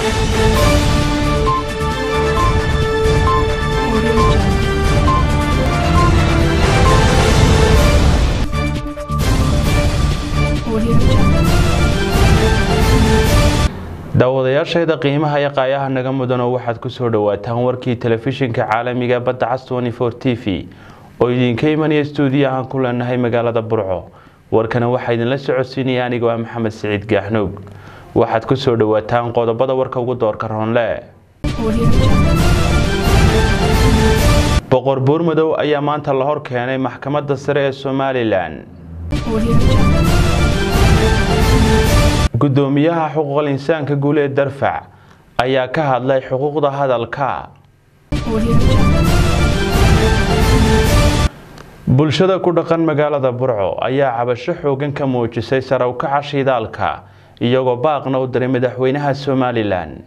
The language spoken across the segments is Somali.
daawadayaashayda qiimaha iyo qaayaha naga mudanoo waxaad ku soo dhowaataan warkii telefishinka caalamiga badda cas t v oo idinka imanaya stuudiyo aan ku leenahay magaalada burco warkana waxaa idinla socodsiinaya anigoo ah maxamed siciid gaaxnuug waxaad ku soo dhowaataan qodobada warka ugu doorka roonle boqor buurmadow ayaa maanta la hor keenay maxkamadda sare ee somalilan gudoomiyaha xuquuqal insaanka guul ee darfac ayaa ka hadlay xuquuqda hadalka bulshada ku dhaqan magaalada burco ayaa cabasho xoogan ka muujisay sarawkaca shidaalka iyagoo baaqna u diray madaxweynaha somalilan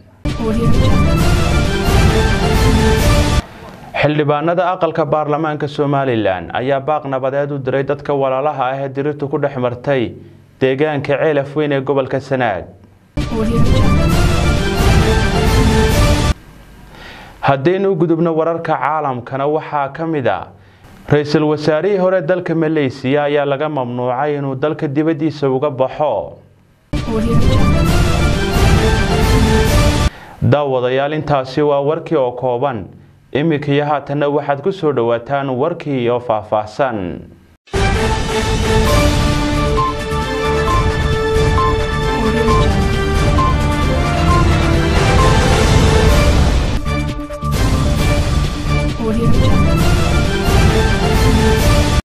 xildhibaanada aqalka baarlamaanka somalilan ayaa baaq nabadeed u diray dadka walaalaha ah ee dirirtu ku dhex martay deegaanka ceelaf weyn ee gobolka sanaag haddaynu gudubno wararka caalamkana waxaa ka mid a ra-iisul wasaarihii hore dalka maleysiya ayaa laga mamnuucay inuu dalka dibaddiisa uga baxo daawadayaal intaasi waa warkii oo kooban iminka iyo haatanna waxaad ku soo dhowaataan warkii oo faahfaahsan